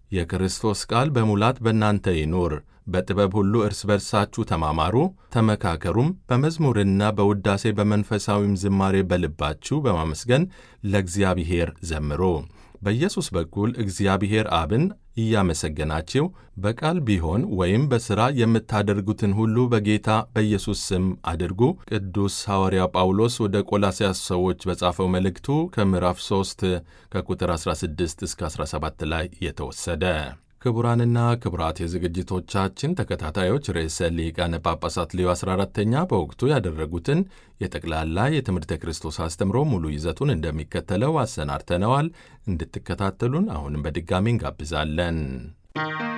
የክርስቶስ ቃል በሙላት በእናንተ ይኑር። በጥበብ ሁሉ እርስ በርሳችሁ ተማማሩ፣ ተመካከሩም፣ በመዝሙርና በውዳሴ በመንፈሳዊም ዝማሬ በልባችሁ በማመስገን ለእግዚአብሔር ዘምሩ። በኢየሱስ በኩል እግዚአብሔር አብን እያመሰገናችሁ በቃል ቢሆን ወይም በሥራ የምታደርጉትን ሁሉ በጌታ በኢየሱስ ስም አድርጉ። ቅዱስ ሐዋርያ ጳውሎስ ወደ ቆላስያስ ሰዎች በጻፈው መልእክቱ ከምዕራፍ 3 ከቁጥር 16 እስከ 17 ላይ የተወሰደ። ክቡራንና ክቡራት የዝግጅቶቻችን ተከታታዮች ርዕሰ ሊቃነ ጳጳሳት ሌዮ 14ተኛ በወቅቱ ያደረጉትን የጠቅላላ የትምህርተ ክርስቶስ አስተምሮ ሙሉ ይዘቱን እንደሚከተለው አሰናድተነዋል። እንድትከታተሉን አሁንም በድጋሚ እንጋብዛለን።